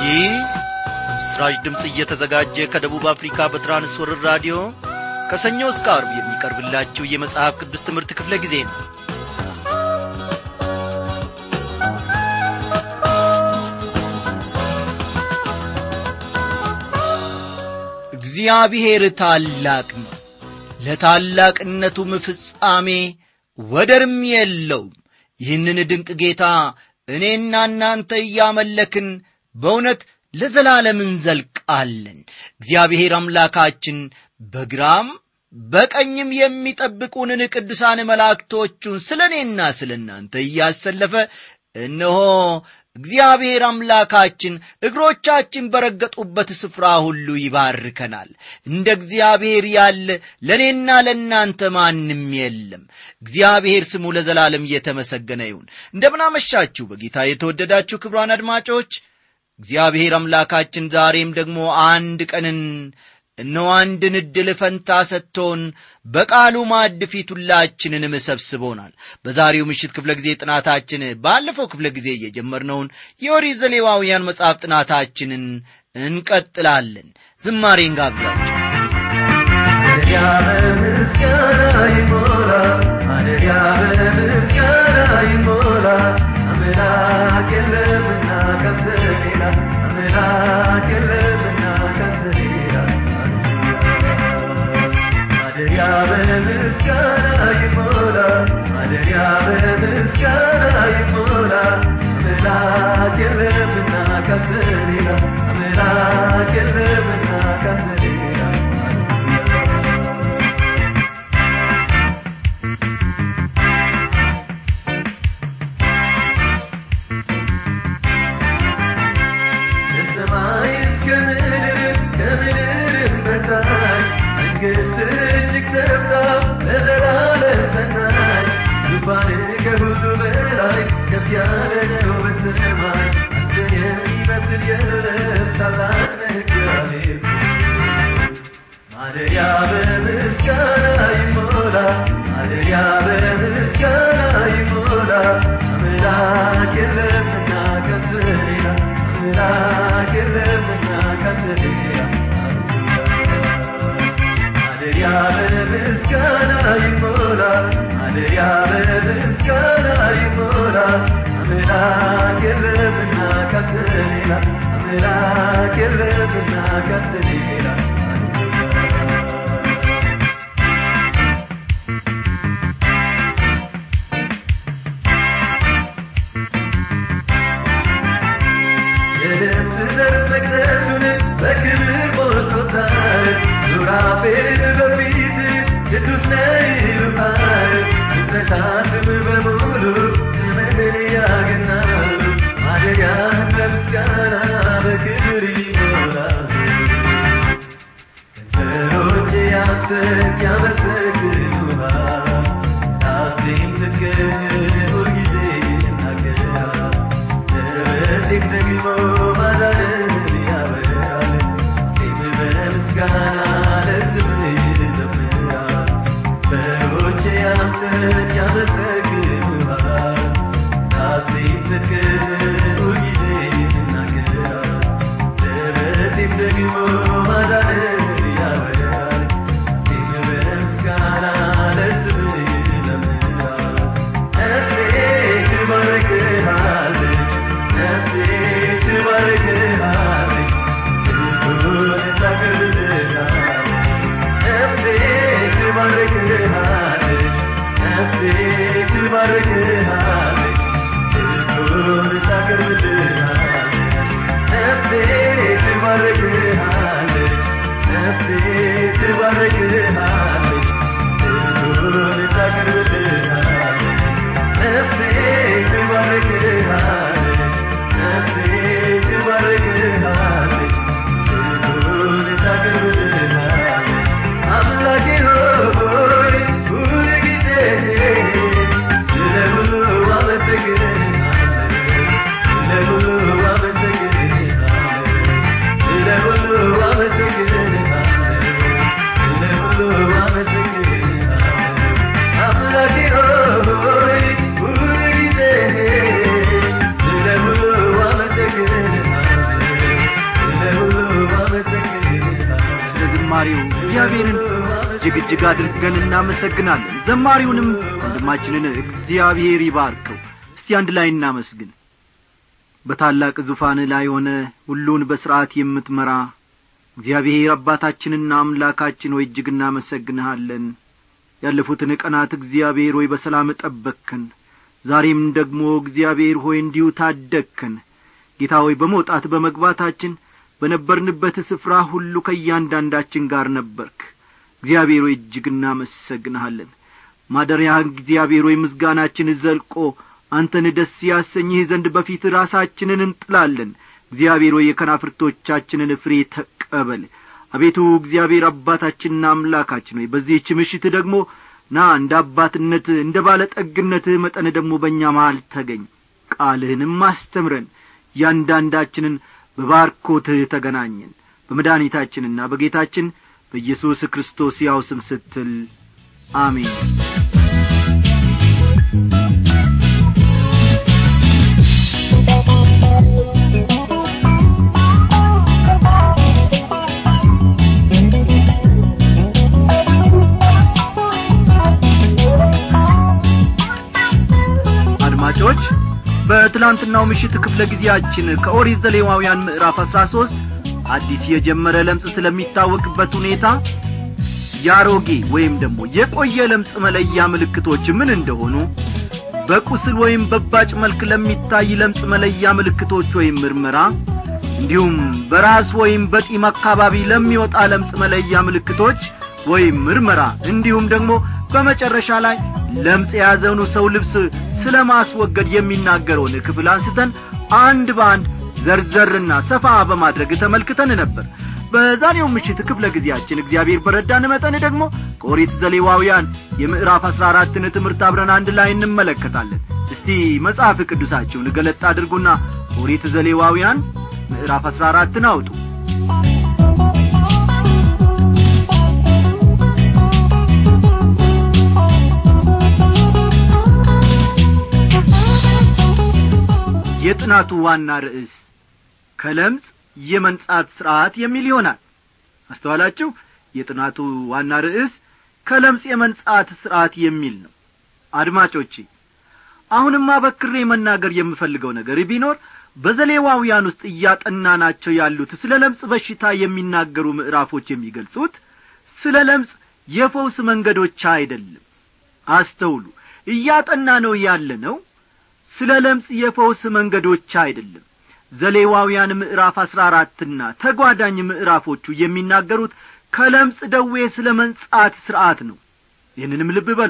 ይህ በምስራች ድምፅ እየተዘጋጀ ከደቡብ አፍሪካ በትራንስወርር ራዲዮ ከሰኞ እስከ አርብ የሚቀርብላችሁ የመጽሐፍ ቅዱስ ትምህርት ክፍለ ጊዜ ነው እግዚአብሔር ታላቅ ነው ለታላቅነቱም ፍጻሜ ወደርም የለውም ይህንን ድንቅ ጌታ እኔና እናንተ እያመለክን በእውነት ለዘላለም እንዘልቃለን እግዚአብሔር አምላካችን በግራም በቀኝም የሚጠብቁንን ቅዱሳን መላእክቶቹን ስለ እኔና ስለ እናንተ እያሰለፈ እነሆ እግዚአብሔር አምላካችን እግሮቻችን በረገጡበት ስፍራ ሁሉ ይባርከናል እንደ እግዚአብሔር ያለ ለእኔና ለእናንተ ማንም የለም እግዚአብሔር ስሙ ለዘላለም እየተመሰገነ ይሁን እንደምናመሻችሁ በጌታ የተወደዳችሁ ክብሯን አድማጮች እግዚአብሔር አምላካችን ዛሬም ደግሞ አንድ ቀንን እነሆ አንድን ዕድል ፈንታ ሰጥቶን በቃሉ ማዕድ ፊት ሁላችንንም ሰብስቦናል በዛሬው ምሽት ክፍለ ጊዜ ጥናታችን ባለፈው ክፍለ ጊዜ እየጀመርነውን የኦሪት ዘሌዋውያን መጽሐፍ ጥናታችንን እንቀጥላለን ዝማሬን ጋብዛችሁ ማደሪያ በምስጋና ይሞላ ማደሪያ በምስጋና ይሞላ አምላክ የለምና ካንተ ሌላ አምላክ የለምና ካንተ ሌላ ማደሪያ በምስጋና ይሞላ ማደሪያ በምስጋና ይሞላ አምላክ የለምና ካንተ ሌላ አምላክ የለምና ካንተ ሌላ ከሰማይ እስከ ምድር ከምድርም በታች መንግሥት እጅግ ሰፍታ ለዘላለም ጸናች ዙፋን ከሁሉ በላይ ከፍ ያለ ነው በሰማይ አንተን የሚመስል የለም ታላቅ ነህ እግዚአብሔር ማደሪያ በምስጋና ይሞላ ማደሪያ በምስጋና ይሞላ አምላክ የለምና ከንተ ሌላ አምላክ የለምና ከንተ ሌላ ማደሪያ በምስጋና ይሞላ ማደሪያ በምስጋና ይሞላ አምላክ የለምና ከንተ ሌላ አምላክ የለምና ከንተ ሌላ የልብስ ዘር መቅደሱን በክብር ሞልቶታል ሱራፌል በፊት ቅዱስ ነህ ይሉሃል ፍጥረታትም በሙሉ ስምህን ያገናሉ ማደሪያን በምስጋና በክብር ይሞላሉ እግዚአብሔርን እጅግ እጅግ አድርገን እናመሰግናለን ዘማሪውንም ወንድማችንን እግዚአብሔር ይባርከው እስቲ አንድ ላይ እናመስግን በታላቅ ዙፋን ላይ ሆነ ሁሉን በሥርዓት የምትመራ እግዚአብሔር አባታችንና አምላካችን ሆይ እጅግ እናመሰግንሃለን ያለፉትን ቀናት እግዚአብሔር ሆይ በሰላም ጠበቅከን ዛሬም ደግሞ እግዚአብሔር ሆይ እንዲሁ ታደግከን ጌታ ሆይ በመውጣት በመግባታችን በነበርንበት ስፍራ ሁሉ ከእያንዳንዳችን ጋር ነበርክ እግዚአብሔር ሆይ እጅግ እናመሰግንሃለን ማደሪያ እግዚአብሔር ሆይ ምስጋናችን ዘልቆ አንተን ደስ ያሰኝህ ዘንድ በፊት ራሳችንን እንጥላለን እግዚአብሔር ሆይ የከናፍርቶቻችንን ፍሬ ተቀበል አቤቱ እግዚአብሔር አባታችንና አምላካችን ሆይ በዚህች ምሽት ደግሞ ና እንደ አባትነት እንደ ባለጠግነትህ መጠን ደግሞ በእኛ መሃል ተገኝ ቃልህንም አስተምረን እያንዳንዳችንን በባርኮትህ ተገናኘን በመድኃኒታችንና በጌታችን በኢየሱስ ክርስቶስ ያው ስም ስትል አሜን አድማጮች በትላንትናው ምሽት ክፍለ ጊዜያችን ከኦሪት ዘሌዋውያን ምዕራፍ አሥራ ሦስት አዲስ የጀመረ ለምጽ ስለሚታወቅበት ሁኔታ ያሮጌ ወይም ደግሞ የቆየ ለምጽ መለያ ምልክቶች ምን እንደሆኑ በቁስል ወይም በባጭ መልክ ለሚታይ ለምጽ መለያ ምልክቶች ወይም ምርመራ እንዲሁም በራስ ወይም በጢም አካባቢ ለሚወጣ ለምጽ መለያ ምልክቶች ወይም ምርመራ እንዲሁም ደግሞ በመጨረሻ ላይ ለምጽ የያዘውኑ ሰው ልብስ ስለ ማስወገድ የሚናገረውን ክፍል አንስተን አንድ በአንድ ዘርዘርና ሰፋ በማድረግ ተመልክተን ነበር በዛሬው ምሽት ክፍለ ጊዜያችን እግዚአብሔር በረዳን መጠን ደግሞ ከኦሪት ዘሌዋውያን የምዕራፍ አሥራ አራትን ትምህርት አብረን አንድ ላይ እንመለከታለን እስቲ መጽሐፍ ቅዱሳችሁን ገለጥ አድርጉና ኦሪት ዘሌዋውያን ምዕራፍ አሥራ አራትን አውጡ የጥናቱ ዋና ርዕስ ከለምጽ የመንጻት ሥርዓት የሚል ይሆናል አስተዋላችሁ የጥናቱ ዋና ርዕስ ከለምጽ የመንጻት ሥርዓት የሚል ነው አድማጮቼ አሁንም አበክሬ መናገር የምፈልገው ነገር ቢኖር በዘሌዋውያን ውስጥ እያጠናናቸው ያሉት ስለ ለምጽ በሽታ የሚናገሩ ምዕራፎች የሚገልጹት ስለ ለምጽ የፈውስ መንገዶች አይደለም አስተውሉ እያጠና ነው ያለ ነው ስለ ለምጽ የፈውስ መንገዶች አይደለም ዘሌዋውያን ምዕራፍ አሥራ አራትና ተጓዳኝ ምዕራፎቹ የሚናገሩት ከለምጽ ደዌ ስለ መንጻት ሥርዓት ነው ይህንንም ልብ በሉ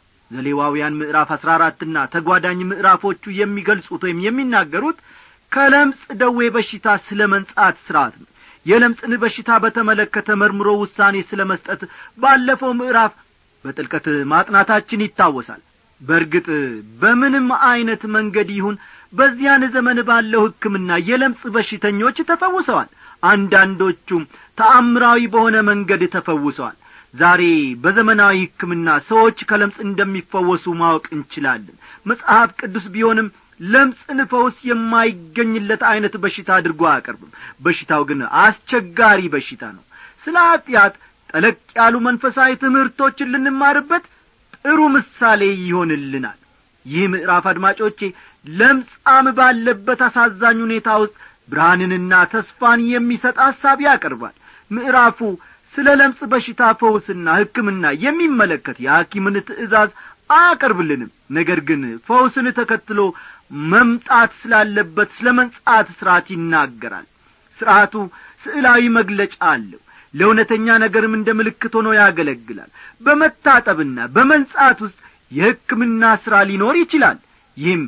ዘሌዋውያን ምዕራፍ አሥራ አራትና ተጓዳኝ ምዕራፎቹ የሚገልጹት ወይም የሚናገሩት ከለምጽ ደዌ በሽታ ስለ መንጻት ሥርዓት ነው የለምጽን በሽታ በተመለከተ መርምሮ ውሳኔ ስለ መስጠት ባለፈው ምዕራፍ በጥልቀት ማጥናታችን ይታወሳል በርግጥ በምንም ዐይነት መንገድ ይሁን በዚያን ዘመን ባለው ሕክምና የለምጽ በሽተኞች ተፈውሰዋል አንዳንዶቹም ተአምራዊ በሆነ መንገድ ተፈውሰዋል ዛሬ በዘመናዊ ሕክምና ሰዎች ከለምጽ እንደሚፈወሱ ማወቅ እንችላለን መጽሐፍ ቅዱስ ቢሆንም ለምጽን ፈውስ የማይገኝለት ዐይነት በሽታ አድርጎ አያቀርብም በሽታው ግን አስቸጋሪ በሽታ ነው ስለ ኀጢአት ጠለቅ ያሉ መንፈሳዊ ትምህርቶችን ልንማርበት ጥሩ ምሳሌ ይሆንልናል ይህ ምዕራፍ አድማጮቼ ለምጻም ባለበት አሳዛኝ ሁኔታ ውስጥ ብርሃንንና ተስፋን የሚሰጥ ሐሳብ ያቀርባል ምዕራፉ ስለ ለምጽ በሽታ ፈውስና ሕክምና የሚመለከት የሐኪምን ትእዛዝ አያቀርብልንም ነገር ግን ፈውስን ተከትሎ መምጣት ስላለበት ስለ መንጻት ሥርዓት ይናገራል ሥርዓቱ ስዕላዊ መግለጫ አለው ለእውነተኛ ነገርም እንደ ምልክት ሆኖ ያገለግላል በመታጠብና በመንጻት ውስጥ የሕክምና ሥራ ሊኖር ይችላል ይህም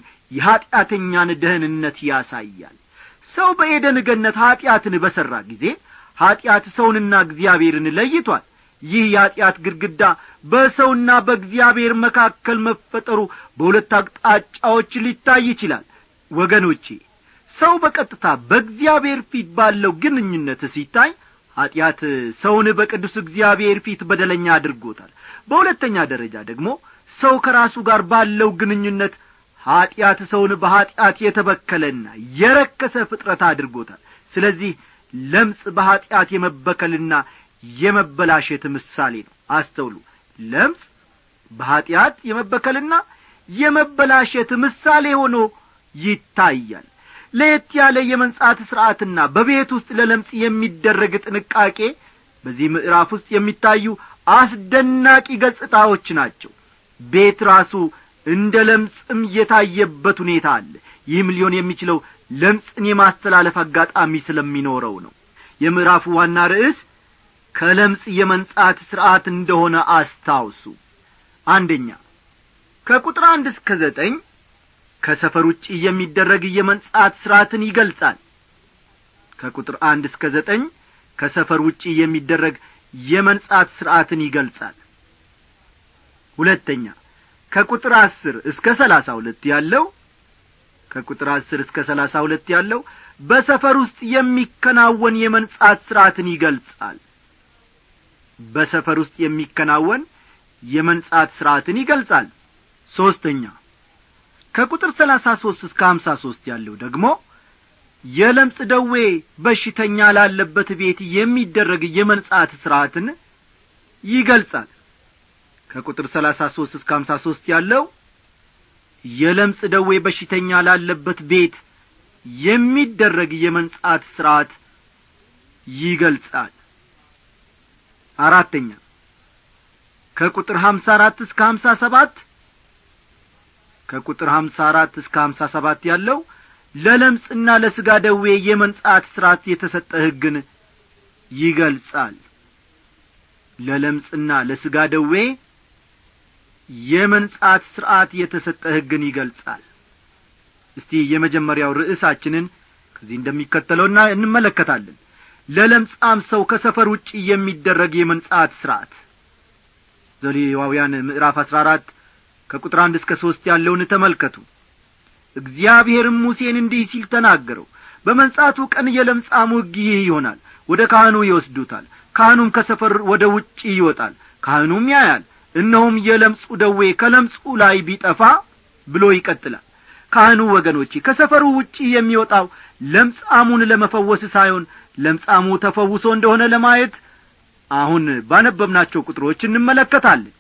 የኀጢአተኛን ደህንነት ያሳያል ሰው በኤደን ገነት ኀጢአትን በሠራ ጊዜ ኀጢአት ሰውንና እግዚአብሔርን ለይቷል ይህ የኀጢአት ግድግዳ በሰውና በእግዚአብሔር መካከል መፈጠሩ በሁለት አቅጣጫዎች ሊታይ ይችላል ወገኖቼ ሰው በቀጥታ በእግዚአብሔር ፊት ባለው ግንኙነት ሲታይ ኀጢአት ሰውን በቅዱስ እግዚአብሔር ፊት በደለኛ አድርጎታል በሁለተኛ ደረጃ ደግሞ ሰው ከራሱ ጋር ባለው ግንኙነት ኀጢአት ሰውን በኀጢአት የተበከለና የረከሰ ፍጥረት አድርጎታል ስለዚህ ለምጽ በኀጢአት የመበከልና የመበላሸት ምሳሌ ነው አስተውሉ ለምጽ በኀጢአት የመበከልና የመበላሸት ምሳሌ ሆኖ ይታያል ለየት ያለ የመንጻት ሥርዓትና በቤት ውስጥ ለለምጽ የሚደረግ ጥንቃቄ በዚህ ምዕራፍ ውስጥ የሚታዩ አስደናቂ ገጽታዎች ናቸው ቤት ራሱ እንደ ለምጽም የታየበት ሁኔታ አለ ይህም ሊሆን የሚችለው ለምጽን የማስተላለፍ አጋጣሚ ስለሚኖረው ነው የምዕራፉ ዋና ርዕስ ከለምጽ የመንጻት ሥርዓት እንደሆነ አስታውሱ አንደኛ ከቁጥር አንድ እስከ ዘጠኝ ከሰፈር ውጭ የሚደረግ የመንጻት ሥርዓትን ይገልጻል ከቁጥር አንድ እስከ ዘጠኝ ከሰፈር ውጭ የሚደረግ የመንጻት ሥርዓትን ይገልጻል ሁለተኛ ከቁጥር አስር እስከ ሰላሳ ሁለት ያለው ከቁጥር አስር እስከ ሰላሳ ሁለት ያለው በሰፈር ውስጥ የሚከናወን የመንጻት ሥርዓትን ይገልጻል በሰፈር ውስጥ የሚከናወን የመንጻት ሥርዓትን ይገልጻል ሦስተኛ ከቁጥር ሰላሳ ሦስት እስከ ሀምሳ ሦስት ያለው ደግሞ የለምጽ ደዌ በሽተኛ ላለበት ቤት የሚደረግ የመንጻት ሥርዓትን ይገልጻል ከቁጥር ሰላሳ ሦስት እስከ ሀምሳ ሦስት ያለው የለምጽ ደዌ በሽተኛ ላለበት ቤት የሚደረግ የመንጻት ሥርዓት ይገልጻል አራተኛ ከቁጥር ሀምሳ አራት እስከ ሀምሳ ሰባት ከቁጥር ሀምሳ አራት እስከ ሀምሳ ሰባት ያለው ለለምጽና ለሥጋ ደዌ የመንጻት ሥርዓት የተሰጠ ሕግን ይገልጻል ለለምጽና ለሥጋ ደዌ የመንጻት ሥርዓት የተሰጠ ሕግን ይገልጻል እስቲ የመጀመሪያው ርዕሳችንን ከዚህ እንደሚከተለውና እንመለከታለን ለለምጻም ሰው ከሰፈር ውጭ የሚደረግ የመንጻት ሥርዓት ዘሌዋውያን ምዕራፍ አሥራ አራት ከቁጥር አንድ እስከ ሦስት ያለውን ተመልከቱ እግዚአብሔርም ሙሴን እንዲህ ሲል ተናገረው በመንጻቱ ቀን የለምጻሙ ሕግ ይህ ይሆናል ወደ ካህኑ ይወስዱታል ካህኑም ከሰፈር ወደ ውጭ ይወጣል ካህኑም ያያል እነሆም የለምጹ ደዌ ከለምጹ ላይ ቢጠፋ ብሎ ይቀጥላል ካህኑ ወገኖቼ ከሰፈሩ ውጪ የሚወጣው ለምጻሙን ለመፈወስ ሳይሆን ለምጻሙ ተፈውሶ እንደሆነ ለማየት አሁን ባነበብናቸው ቁጥሮች እንመለከታለን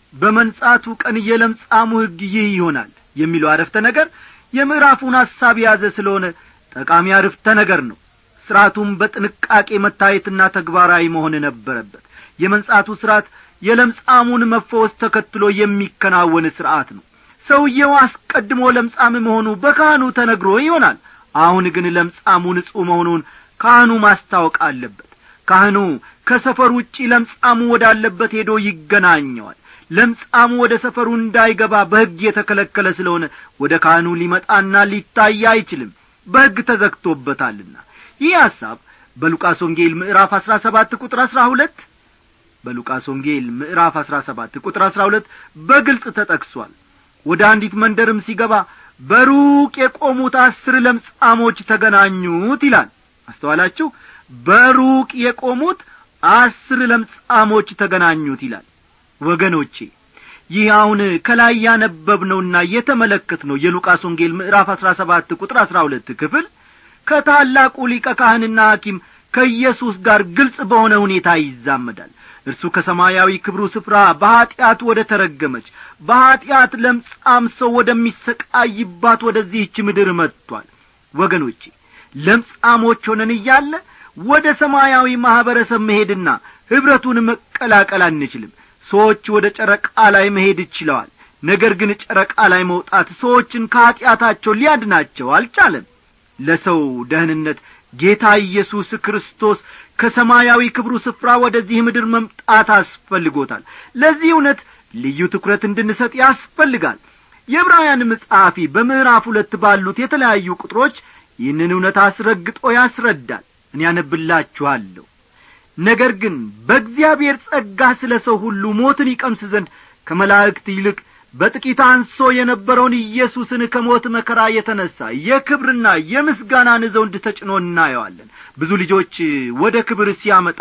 በመንጻቱ ቀን የለምጻሙ ሕግ ይህ ይሆናል የሚለው አረፍተ ነገር የምዕራፉን ሐሳብ የያዘ ስለሆነ ጠቃሚ አረፍተ ነገር ነው ሥርዓቱም በጥንቃቄ መታየትና ተግባራዊ መሆን ነበረበት የመንጻቱ ሥርዓት የለምጻሙን መፈወስ ተከትሎ የሚከናወን ሥርዓት ነው ሰውየው አስቀድሞ ለምጻም መሆኑ በካህኑ ተነግሮ ይሆናል አሁን ግን ለምጻሙ ንጹሕ መሆኑን ካህኑ ማስታወቅ አለበት ካህኑ ከሰፈር ውጪ ለምጻሙ ወዳለበት ሄዶ ይገናኘዋል ለምጻሙ ወደ ሰፈሩ እንዳይገባ በሕግ የተከለከለ ስለሆነ ወደ ካህኑ ሊመጣና ሊታይ አይችልም በሕግ ተዘግቶበታልና ይህ ሐሳብ በሉቃስ ወንጌል ምዕራፍ አሥራ ሰባት ቁጥር አሥራ ሁለት በሉቃስ ወንጌል ምዕራፍ አሥራ ሰባት ቁጥር አሥራ ሁለት በግልጽ ተጠቅሷል ወደ አንዲት መንደርም ሲገባ በሩቅ የቆሙት አስር ለምጻሞች ተገናኙት ይላል አስተዋላችሁ በሩቅ የቆሙት አስር ለምጻሞች ተገናኙት ይላል ወገኖቼ ይህ አሁን ከላይ ያነበብነውና የተመለከትነው የሉቃስ ወንጌል ምዕራፍ አሥራ ሰባት ቁጥር አሥራ ሁለት ክፍል ከታላቁ ሊቀ ካህንና ሐኪም ከኢየሱስ ጋር ግልጽ በሆነ ሁኔታ ይዛመዳል እርሱ ከሰማያዊ ክብሩ ስፍራ በኀጢአት ወደ ተረገመች በኀጢአት ለምጻም ሰው ወደሚሰቃይባት ወደዚህች ምድር መጥቷል ወገኖቼ ለምጻሞች ሆነን እያለ ወደ ሰማያዊ ማኅበረሰብ መሄድና ኅብረቱን መቀላቀል አንችልም ሰዎች ወደ ጨረቃ ላይ መሄድ ይችለዋል ነገር ግን ጨረቃ ላይ መውጣት ሰዎችን ከኀጢአታቸው ሊያድናቸው አልቻለም ለሰው ደህንነት ጌታ ኢየሱስ ክርስቶስ ከሰማያዊ ክብሩ ስፍራ ወደዚህ ምድር መምጣት አስፈልጎታል ለዚህ እውነት ልዩ ትኩረት እንድንሰጥ ያስፈልጋል የዕብራውያን መጽሐፊ በምዕራፍ ሁለት ባሉት የተለያዩ ቁጥሮች ይህንን እውነት አስረግጦ ያስረዳል እኔ ያነብላችኋለሁ ነገር ግን በእግዚአብሔር ጸጋ ስለ ሰው ሁሉ ሞትን ይቀምስ ዘንድ ከመላእክት ይልቅ በጥቂት አንሶ የነበረውን ኢየሱስን ከሞት መከራ የተነሣ የክብርና የምስጋናን ዘውድ ተጭኖ እናየዋለን ብዙ ልጆች ወደ ክብር ሲያመጣ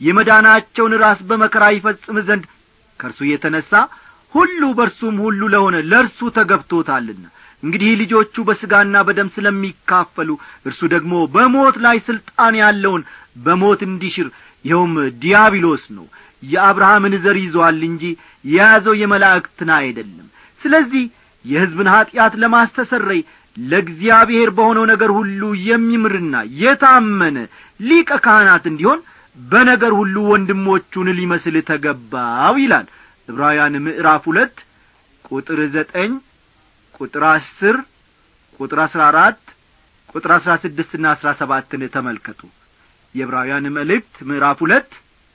የመዳናቸውን ራስ በመከራ ይፈጽም ዘንድ ከእርሱ የተነሣ ሁሉ በርሱም ሁሉ ለሆነ ለእርሱ ተገብቶታልና እንግዲህ ልጆቹ በሥጋና በደም ስለሚካፈሉ እርሱ ደግሞ በሞት ላይ ሥልጣን ያለውን በሞት እንዲሽር ይኸውም ዲያብሎስ ነው የአብርሃምን ዘር ይዞአል እንጂ የያዘው የመላእክትን አይደለም ስለዚህ የሕዝብን ኀጢአት ለማስተሰረይ ለእግዚአብሔር በሆነው ነገር ሁሉ የሚምርና የታመነ ሊቀ ካህናት እንዲሆን በነገር ሁሉ ወንድሞቹን ሊመስል ተገባው ይላል ዕብራውያን ምዕራፍ ሁለት ቁጥር ዘጠኝ ቁጥር አስር ቁጥር አስራ አራት ቁጥር አስራ ስድስትና አስራ ሰባትን ተመልከቱ የዕብራውያን መልእክት ምዕራፍ ሁለት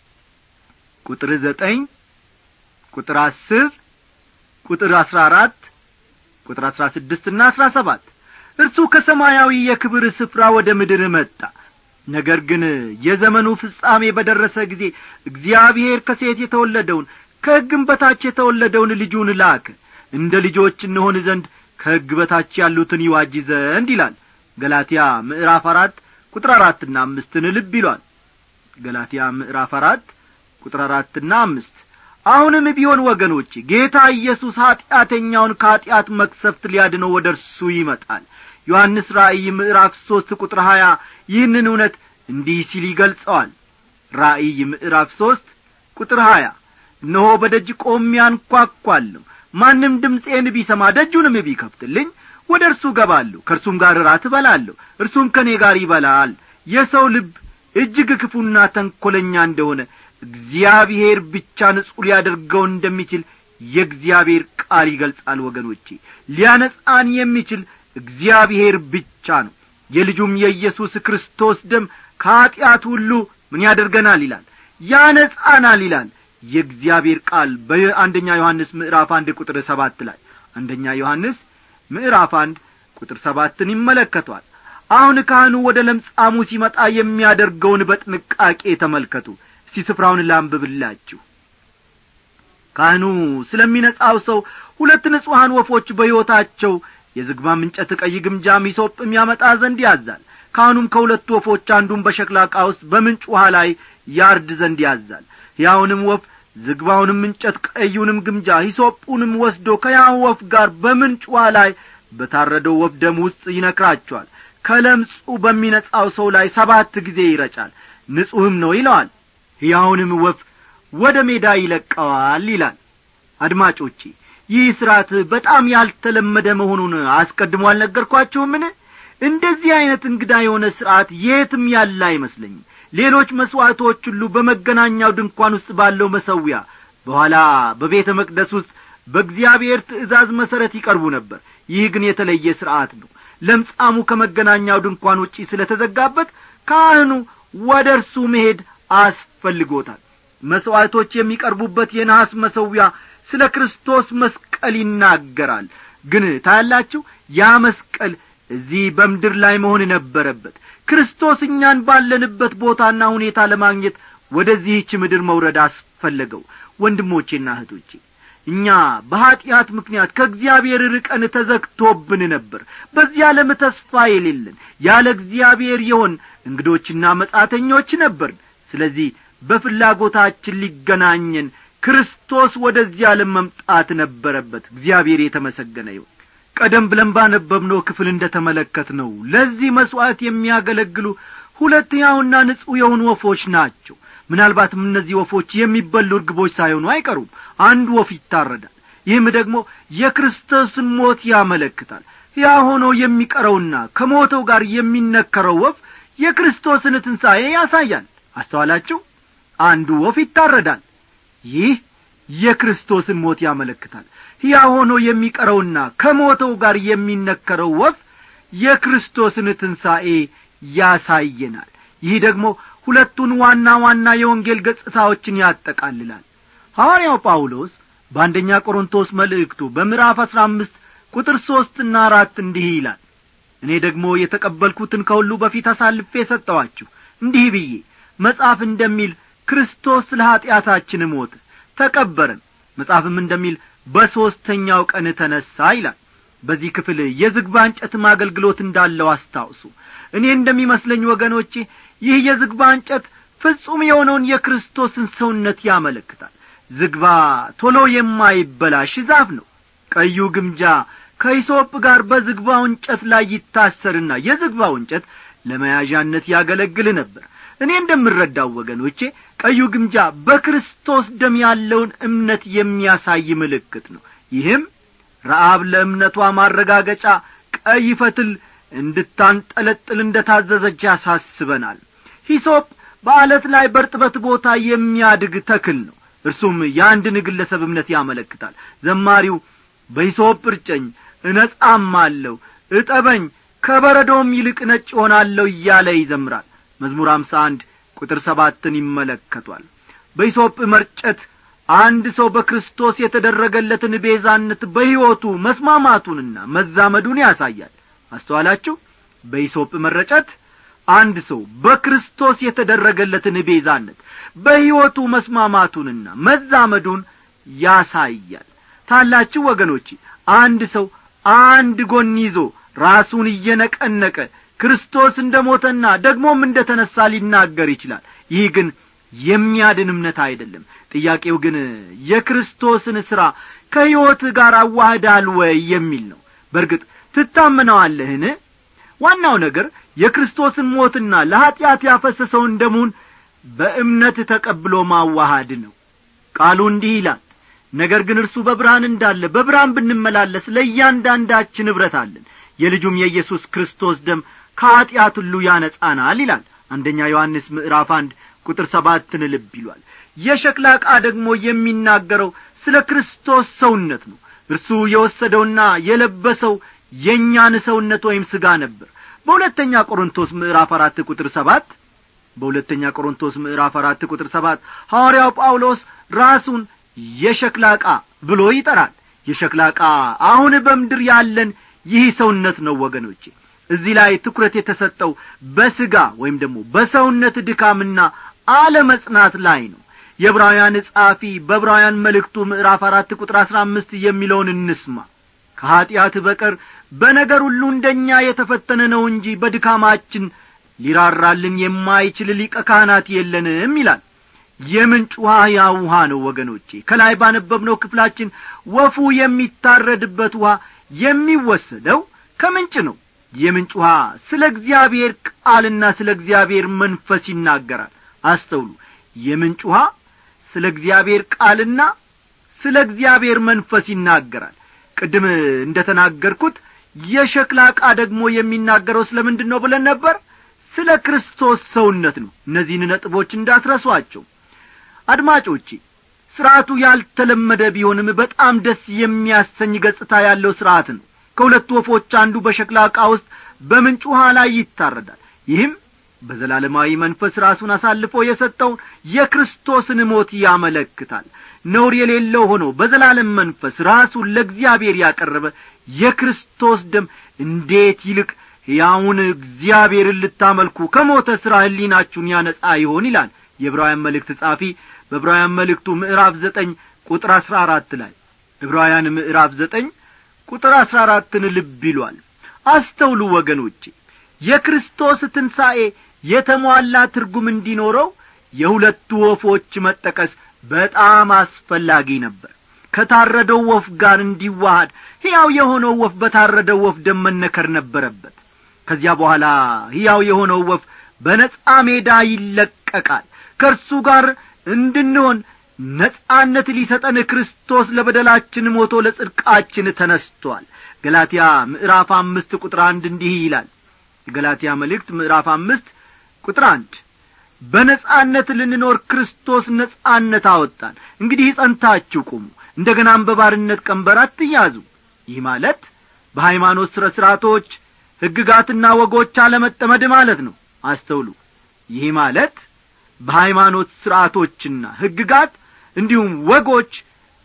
ቁጥር ዘጠኝ ቁጥር አስር ቁጥር አስራ አራት ቁጥር አስራ ስድስትና አስራ ሰባት እርሱ ከሰማያዊ የክብር ስፍራ ወደ ምድር መጣ ነገር ግን የዘመኑ ፍጻሜ በደረሰ ጊዜ እግዚአብሔር ከሴት የተወለደውን ከሕግም በታች የተወለደውን ልጁን ላከ እንደ ልጆች እንሆን ዘንድ ከሕግ በታች ያሉትን ይዋጅ ዘንድ ይላል ገላትያ ምዕራፍ አራት ቁጥር አራትና አምስትን ልብ ይሏል ገላትያ ምዕራፍ አራት ቁጥር አራትና አምስት አሁንም ቢሆን ወገኖች ጌታ ኢየሱስ ኀጢአተኛውን ከኀጢአት መክሰፍት ሊያድነው ወደ እርሱ ይመጣል ዮሐንስ ራእይ ምዕራፍ ሦስት ቁጥር ሀያ ይህንን እውነት እንዲህ ሲል ይገልጸዋል ራእይ ምዕራፍ ሦስት ቁጥር ሀያ እነሆ በደጅ ቆሜ አንኳኳለሁ ማንም ድምፄን ቢሰማ ደጁንም ቢከፍትልኝ ወደ እርሱ ገባለሁ ከእርሱም ጋር ራት እበላለሁ እርሱም ከእኔ ጋር ይበላል የሰው ልብ እጅግ ክፉና ተንኰለኛ እንደሆነ እግዚአብሔር ብቻ ንጹሕ ሊያደርገው እንደሚችል የእግዚአብሔር ቃል ይገልጻል ወገኖቼ ሊያነጻን የሚችል እግዚአብሔር ብቻ ነው የልጁም የኢየሱስ ክርስቶስ ደም ከኀጢአት ሁሉ ምን ያደርገናል ይላል ያነጻናል ይላል የእግዚአብሔር ቃል በአንደኛ ዮሐንስ ምዕራፍ አንድ ቁጥር ሰባት ላይ አንደኛ ዮሐንስ ምዕራፍ አንድ ቁጥር ሰባትን ይመለከቷል አሁን ካህኑ ወደ ለምጻሙ ሲመጣ የሚያደርገውን በጥንቃቄ ተመልከቱ እስቲ ስፍራውን ላንብብላችሁ ካህኑ ስለሚነጻው ሰው ሁለት ንጹሐን ወፎች በሕይወታቸው የዝግባም እንጨት ቀይ ግምጃ ሚሶጵም ያመጣ ዘንድ ያዛል ካህኑም ከሁለቱ ወፎች አንዱን በሸክላ ዕቃ ውስጥ በምንጭ ውሃ ላይ ያርድ ዘንድ ያዛል ሕያውንም ወፍ ዝግባውንም እንጨት ቀዩንም ግምጃ ሂሶጡንም ወስዶ ከያው ወፍ ጋር በምንጭ ውሃ ላይ በታረደው ወፍ ደም ውስጥ ይነክራቸዋል ከለምጹ በሚነጻው ሰው ላይ ሰባት ጊዜ ይረጫል ንጹሕም ነው ይለዋል ሕያውንም ወፍ ወደ ሜዳ ይለቀዋል ይላል አድማጮቼ ይህ ሥርዓት በጣም ያልተለመደ መሆኑን አስቀድሞ አልነገርኳችሁምን እንደዚህ ዐይነት እንግዳ የሆነ ሥርዓት የትም ያለ አይመስለኝም ሌሎች መሥዋዕቶች ሁሉ በመገናኛው ድንኳን ውስጥ ባለው መሰዊያ በኋላ በቤተ መቅደስ ውስጥ በእግዚአብሔር ትእዛዝ መሠረት ይቀርቡ ነበር ይህ ግን የተለየ ሥርዓት ነው ለምጻሙ ከመገናኛው ድንኳን ውጪ ስለ ተዘጋበት ካህኑ ወደ እርሱ መሄድ አስፈልጎታል መሥዋዕቶች የሚቀርቡበት የነሐስ መሰዊያ ስለ ክርስቶስ መስቀል ይናገራል ግን ታያላችሁ ያ መስቀል እዚህ በምድር ላይ መሆን ነበረበት ክርስቶስ እኛን ባለንበት ቦታና ሁኔታ ለማግኘት ወደዚህች ምድር መውረድ አስፈለገው ወንድሞቼና እህቶቼ እኛ በኀጢአት ምክንያት ከእግዚአብሔር ርቀን ተዘግቶብን ነበር በዚህ ዓለም ተስፋ የሌለን ያለ እግዚአብሔር የሆን እንግዶችና መጻተኞች ነበርን ስለዚህ በፍላጎታችን ሊገናኘን ክርስቶስ ወደዚህ ዓለም መምጣት ነበረበት እግዚአብሔር የተመሰገነ ይሁን ቀደም ብለን ባነበብነው ክፍል እንደ ተመለከት ነው ለዚህ መሥዋዕት የሚያገለግሉ ሁለት ሕያውና ንጹሕ የሆኑ ወፎች ናቸው ምናልባትም እነዚህ ወፎች የሚበሉ እርግቦች ሳይሆኑ አይቀሩም አንድ ወፍ ይታረዳል ይህም ደግሞ የክርስቶስን ሞት ያመለክታል ያ ሆኖ የሚቀረውና ከሞተው ጋር የሚነከረው ወፍ የክርስቶስን ትንሣኤ ያሳያል አስተዋላችሁ አንዱ ወፍ ይታረዳል ይህ የክርስቶስን ሞት ያመለክታል ያ ሆኖ የሚቀረውና ከሞተው ጋር የሚነከረው ወፍ የክርስቶስን ትንሣኤ ያሳየናል ይህ ደግሞ ሁለቱን ዋና ዋና የወንጌል ገጽታዎችን ያጠቃልላል ሐዋርያው ጳውሎስ በአንደኛ ቆሮንቶስ መልእክቱ በምዕራፍ አሥራ አምስት ቁጥር ሦስትና አራት እንዲህ ይላል እኔ ደግሞ የተቀበልኩትን ከሁሉ በፊት አሳልፌ ሰጠዋችሁ እንዲህ ብዬ መጽሐፍ እንደሚል ክርስቶስ ስለ ኀጢአታችን ሞተ ተቀበረን መጽሐፍም እንደሚል በሦስተኛው ቀን ተነሣ ይላል በዚህ ክፍል የዝግባ እንጨትም አገልግሎት እንዳለው አስታውሱ እኔ እንደሚመስለኝ ወገኖቼ ይህ የዝግባ እንጨት ፍጹም የሆነውን የክርስቶስን ሰውነት ያመለክታል ዝግባ ቶሎ የማይበላሽ ዛፍ ነው ቀዩ ግምጃ ከይሶጵ ጋር በዝግባው እንጨት ላይ ይታሰርና የዝግባው እንጨት ለመያዣነት ያገለግል ነበር እኔ እንደምረዳው ወገኖቼ ቀዩ ግምጃ በክርስቶስ ደም ያለውን እምነት የሚያሳይ ምልክት ነው ይህም ረአብ ለእምነቷ ማረጋገጫ ቀይ ፈትል እንድታንጠለጥል እንደ ታዘዘች ያሳስበናል ሂሶፕ በአለት ላይ በርጥበት ቦታ የሚያድግ ተክል ነው እርሱም የአንድን ግለሰብ እምነት ያመለክታል ዘማሪው በሂሶፕ እርጨኝ እነጻም አለሁ እጠበኝ ከበረዶም ይልቅ ነጭ ሆናለሁ እያለ ይዘምራል መዝሙር አምሳ አንድ ቁጥር ሰባትን ይመለከቷል በሂሶጵ መርጨት አንድ ሰው በክርስቶስ የተደረገለትን ቤዛነት በሕይወቱ መስማማቱንና መዛመዱን ያሳያል አስተዋላችሁ በሂሶጵ መረጨት አንድ ሰው በክርስቶስ የተደረገለትን ቤዛነት በሕይወቱ መስማማቱንና መዛመዱን ያሳያል ታላችሁ ወገኖቼ አንድ ሰው አንድ ጎን ይዞ ራሱን እየነቀነቀ ክርስቶስ እንደ ሞተና ደግሞም እንደ ተነሣ ሊናገር ይችላል ይህ ግን የሚያድን እምነት አይደለም ጥያቄው ግን የክርስቶስን ሥራ ከሕይወትህ ጋር አዋህዳል ወይ የሚል ነው በርግጥ ትታመነዋለህን ዋናው ነገር የክርስቶስን ሞትና ለኀጢአት ያፈሰሰውን ደሙን በእምነት ተቀብሎ ማዋሃድ ነው ቃሉ እንዲህ ይላል ነገር ግን እርሱ በብርሃን እንዳለ በብርሃን ብንመላለስ ለእያንዳንዳችን ኅብረት አለን የልጁም የኢየሱስ ክርስቶስ ደም ከኀጢአት ሁሉ ያነጻናል ይላል አንደኛ ዮሐንስ ምዕራፍ አንድ ቁጥር ሰባትን ልብ ይሏል የሸክላ ዕቃ ደግሞ የሚናገረው ስለ ክርስቶስ ሰውነት ነው እርሱ የወሰደውና የለበሰው የእኛን ሰውነት ወይም ሥጋ ነበር በሁለተኛ ቆሮንቶስ ምዕራፍ አራት ቁጥር ሰባት በሁለተኛ ቆሮንቶስ ምዕራፍ አራት ቁጥር ሰባት ሐዋርያው ጳውሎስ ራሱን የሸክላ ዕቃ ብሎ ይጠራል የሸክላ ዕቃ አሁን በምድር ያለን ይህ ሰውነት ነው ወገኖቼ እዚህ ላይ ትኩረት የተሰጠው በሥጋ ወይም ደግሞ በሰውነት ድካምና አለመጽናት ላይ ነው የዕብራውያን ጸሐፊ በዕብራውያን መልእክቱ ምዕራፍ አራት ቁጥር አሥራ አምስት የሚለውን እንስማ ከኀጢአት በቀር በነገር ሁሉ እንደኛ የተፈተነ ነው እንጂ በድካማችን ሊራራልን የማይችል ሊቀ ካህናት የለንም ይላል የምንጭ ውሃ ያ ውሃ ነው ወገኖቼ ከላይ ባነበብነው ክፍላችን ወፉ የሚታረድበት ውሃ የሚወሰደው ከምንጭ ነው የምንጭ ውሃ ስለ እግዚአብሔር ቃልና ስለ እግዚአብሔር መንፈስ ይናገራል አስተውሉ የምንጭ ውሃ ስለ እግዚአብሔር ቃልና ስለ እግዚአብሔር መንፈስ ይናገራል ቅድም እንደ ተናገርኩት የሸክላ ዕቃ ደግሞ የሚናገረው ስለ ምንድን ነው ብለን ነበር ስለ ክርስቶስ ሰውነት ነው እነዚህን ነጥቦች እንዳትረሷቸው አድማጮቼ ሥርዓቱ ያልተለመደ ቢሆንም በጣም ደስ የሚያሰኝ ገጽታ ያለው ሥርዓት ነው ከሁለቱ ወፎች አንዱ በሸክላ ዕቃ ውስጥ በምንጭ ውሃ ላይ ይታረዳል ይህም በዘላለማዊ መንፈስ ራሱን አሳልፎ የሰጠውን የክርስቶስን ሞት ያመለክታል ነውር የሌለው ሆኖ በዘላለም መንፈስ ራሱን ለእግዚአብሔር ያቀረበ የክርስቶስ ደም እንዴት ይልቅ ሕያውን እግዚአብሔርን ልታመልኩ ከሞተ ሥራ ሕሊናችሁን ያነጻ ይሆን ይላል የዕብራውያን መልእክት ጻፊ በዕብራውያን መልእክቱ ምዕራፍ ዘጠኝ ቁጥር አሥራ አራት ላይ ዕብራውያን ምዕራፍ ዘጠኝ ቁጥር አሥራ አራትን ልብ ይሏል አስተውሉ ወገኖቼ የክርስቶስ ትንሣኤ የተሟላ ትርጉም እንዲኖረው የሁለቱ ወፎች መጠቀስ በጣም አስፈላጊ ነበር ከታረደው ወፍ ጋር እንዲዋሃድ ሕያው የሆነው ወፍ በታረደው ወፍ ደም መነከር ነበረበት ከዚያ በኋላ ሕያው የሆነው ወፍ በነጻ ሜዳ ይለቀቃል ከእርሱ ጋር እንድንሆን ነጻነት ሊሰጠን ክርስቶስ ለበደላችን ሞቶ ለጽድቃችን ተነስቶአል ገላትያ ምዕራፍ አምስት ቁጥር አንድ እንዲህ ይላል የገላትያ መልእክት ምዕራፍ አምስት ቁጥር አንድ በነጻነት ልንኖር ክርስቶስ ነጻነት አወጣን እንግዲህ ጸንታችሁ ቁሙ እንደ ገናም በባርነት ቀንበር አትያዙ ይህ ማለት በሃይማኖት ሥረ ሥርዓቶች ሕግጋትና ወጎች አለመጠመድ ማለት ነው አስተውሉ ይህ ማለት በሃይማኖት ሥርዓቶችና ሕግጋት እንዲሁም ወጎች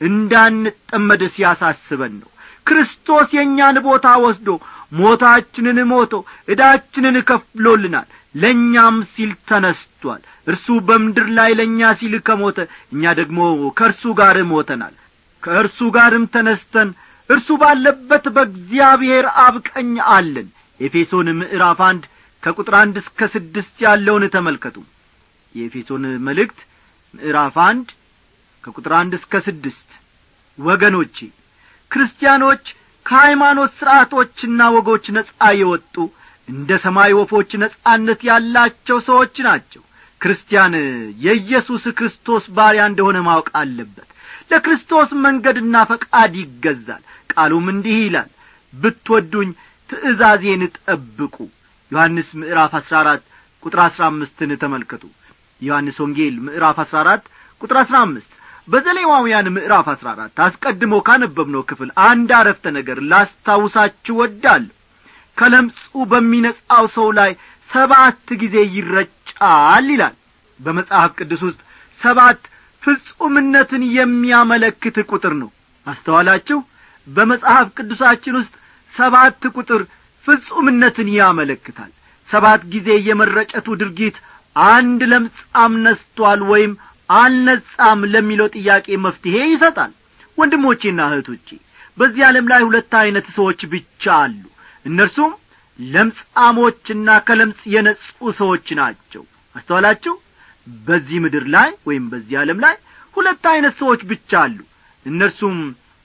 እንዳንጠመድ ሲያሳስበን ነው ክርስቶስ የእኛን ቦታ ወስዶ ሞታችንን ሞቶ ዕዳችንን ከፍሎልናል ለእኛም ሲል ተነስቶአል እርሱ በምድር ላይ ለእኛ ሲል ከሞተ እኛ ደግሞ ከእርሱ ጋር ሞተናል ከእርሱ ጋርም ተነስተን እርሱ ባለበት በእግዚአብሔር አብ ቀኝ አለን ኤፌሶን ምዕራፍ አንድ ከቁጥር አንድ እስከ ስድስት ያለውን ተመልከቱ የኤፌሶን መልእክት ምዕራፍ አንድ ከቁጥር አንድ እስከ ስድስት ወገኖቼ ክርስቲያኖች ከሃይማኖት ሥርዓቶችና ወጎች ነጻ የወጡ እንደ ሰማይ ወፎች ነጻነት ያላቸው ሰዎች ናቸው ክርስቲያን የኢየሱስ ክርስቶስ ባሪያ እንደሆነ ማወቅ አለበት ለክርስቶስ መንገድና ፈቃድ ይገዛል ቃሉም እንዲህ ይላል ብትወዱኝ ትእዛዜን ጠብቁ ዮሐንስ ምዕራፍ አሥራ አራት ቁጥር አሥራ አምስትን ተመልከቱ ዮሐንስ ወንጌል ምዕራፍ አሥራ አራት ቁጥር አሥራ አምስት በዘሌዋውያን ምዕራፍ አሥራ አራት አስቀድሞ ካነበብነው ክፍል አንድ አረፍተ ነገር ላስታውሳችሁ ወዳለሁ ከለምጹ በሚነጻው ሰው ላይ ሰባት ጊዜ ይረጫል ይላል በመጽሐፍ ቅዱስ ውስጥ ሰባት ፍጹምነትን የሚያመለክት ቁጥር ነው አስተዋላችሁ በመጽሐፍ ቅዱሳችን ውስጥ ሰባት ቁጥር ፍጹምነትን ያመለክታል ሰባት ጊዜ የመረጨቱ ድርጊት አንድ ለምጻም ነስቷል ወይም አልነጻም ለሚለው ጥያቄ መፍትሔ ይሰጣል ወንድሞቼና እህቶቼ በዚህ ዓለም ላይ ሁለት ዐይነት ሰዎች ብቻ አሉ እነርሱም ለምጻሞችና ከለምጽ የነጹ ሰዎች ናቸው አስተዋላችሁ በዚህ ምድር ላይ ወይም በዚህ ዓለም ላይ ሁለት ዐይነት ሰዎች ብቻ አሉ እነርሱም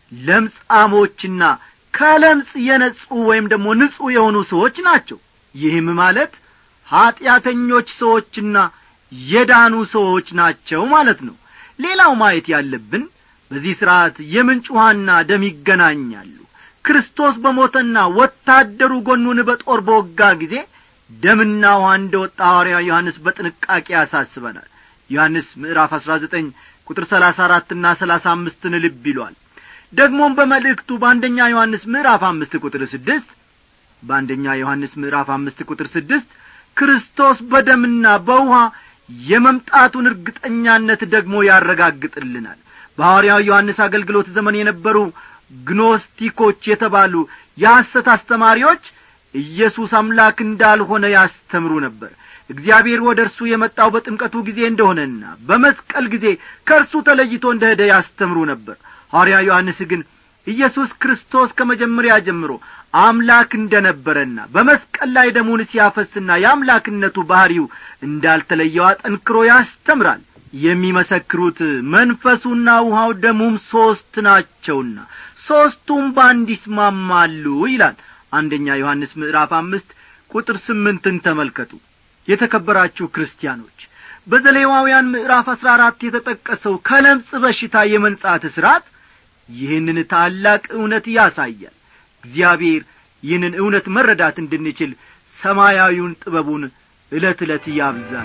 ለምጻሞችና ከለምጽ የነጹ ወይም ደግሞ ንጹሕ የሆኑ ሰዎች ናቸው ይህም ማለት ኀጢአተኞች ሰዎችና የዳኑ ሰዎች ናቸው ማለት ነው ሌላው ማየት ያለብን በዚህ ሥርዓት የምንጭ ውሃና ደም ይገናኛሉ ክርስቶስ በሞተና ወታደሩ ጎኑን በጦር በወጋ ጊዜ ደምና ውሃ እንደ ወጣ ሐዋርያ ዮሐንስ በጥንቃቄ ያሳስበናል ዮሐንስ ምዕራፍ አሥራ ዘጠኝ ቁጥር ሰላሳ አራትና ሰላሳ አምስትን ልብ ይሏል ደግሞም በመልእክቱ በአንደኛ ዮሐንስ ምዕራፍ አምስት ቁጥር ስድስት በአንደኛ ዮሐንስ ምዕራፍ አምስት ቁጥር ስድስት ክርስቶስ በደምና በውሃ የመምጣቱን እርግጠኛነት ደግሞ ያረጋግጥልናል በሐዋርያው ዮሐንስ አገልግሎት ዘመን የነበሩ ግኖስቲኮች የተባሉ የሐሰት አስተማሪዎች ኢየሱስ አምላክ እንዳልሆነ ያስተምሩ ነበር እግዚአብሔር ወደ እርሱ የመጣው በጥምቀቱ ጊዜ እንደሆነና በመስቀል ጊዜ ከእርሱ ተለይቶ እንደ ሄደ ያስተምሩ ነበር ሐዋርያ ዮሐንስ ግን ኢየሱስ ክርስቶስ ከመጀመሪያ ጀምሮ አምላክ እንደ ነበረና በመስቀል ላይ ደሙን ሲያፈስና የአምላክነቱ ባሕሪው እንዳልተለየው አጠንክሮ ያስተምራል የሚመሰክሩት መንፈሱና ውሃው ደሙም ሦስት ናቸውና ሦስቱም በአንድ ይስማማሉ ይላል አንደኛ ዮሐንስ ምዕራፍ አምስት ቁጥር ስምንትን ተመልከቱ የተከበራችሁ ክርስቲያኖች በዘሌዋውያን ምዕራፍ አሥራ አራት የተጠቀሰው ከለምጽ በሽታ የመንጻት ሥርዓት ይህንን ታላቅ እውነት ያሳያል እግዚአብሔር ይህንን እውነት መረዳት እንድንችል ሰማያዊውን ጥበቡን ዕለት ዕለት ያብዛል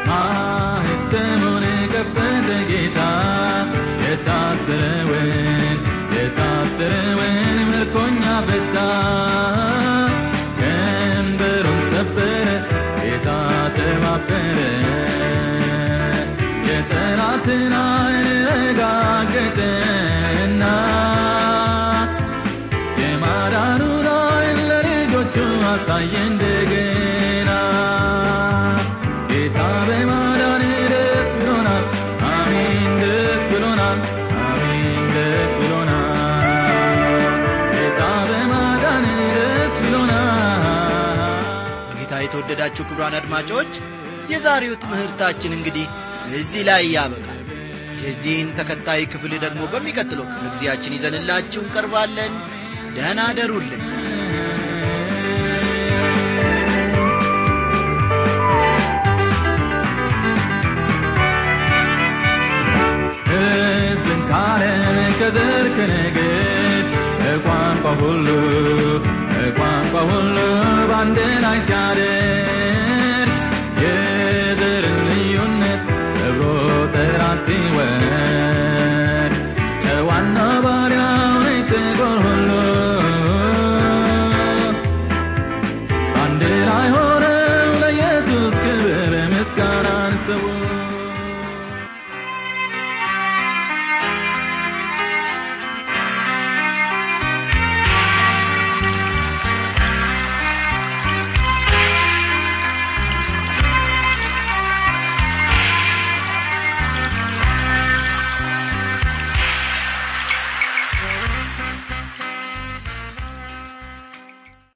ማኅተሙን ከፈተ ጌታ የታሰረውን የታሰረውን ምርኮኛ ፈታ ቀንበሩን ሰበረ ጌታ ተባበረ የጠላትን ዓይን ረጋገጠና የማዳኑን ዓይን ለልጆቹ አሳየ እንደገና ጌታ በማዳን ደስ ብሎናል አሜን ደስ ብሎናል አሜን ደስ ብሎናል ጌታ በማዳን ደስ ብሎናል በጌታ የተወደዳችሁ ክቡራን አድማጮች የዛሬው ትምህርታችን እንግዲህ እዚህ ላይ ያበቃል የዚህን ተከታይ ክፍል ደግሞ በሚቀጥለው ክፍለ ጊዜያችን ይዘንላችሁ እንቀርባለን ደህና አደሩልን ሕዝብን ካለም ከዘር ከነገድ ከቋንቋ ሁሉ ከቋንቋ ሁሉ በአንድ ላይ ሲያደ